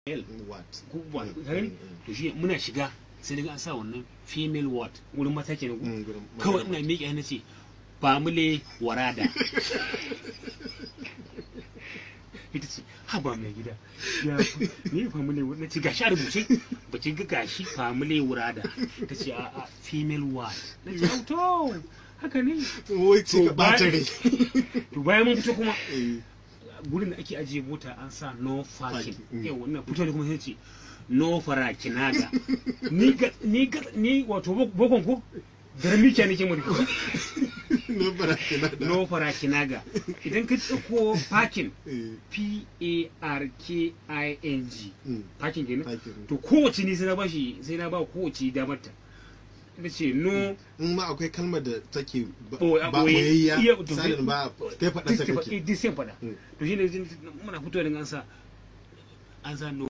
what ko ba ka gani to shi muna shiga sai daga an sa wannan female ward wurin mata kenan ko Mm, gurin kawai magana. ina miƙe hannu ce family warada ita ce ha ba mai gida ya ne family na ce gashi a rubuce ba ki ga gashi family warada ta ce a a female ward na ce "Au, to haka ne wai ce ka To, ba- ɓata rai to bayan mun fito kuma Eh, gurin da ake ajiye mota an sa no parking Parking, mm. yau wannan fito da kuma sai ce no farakinaga ni ga ni ga ni wato bokon ko darmikiya nake mu na barakina da no farakinaga idan ka dauko parking Eh, p a r k i n g mm, parking kenan parking. to kowace ni sai na bashi sai na ba kowace damar ta ita ce no in ma akwai kalmar da take ba Ɓoye- a ba ɓoye. boyayya Iya, to- misalin ba kai faɗa ta kake duk sai faɗa Mm. to shine muna fito da an sa an sa no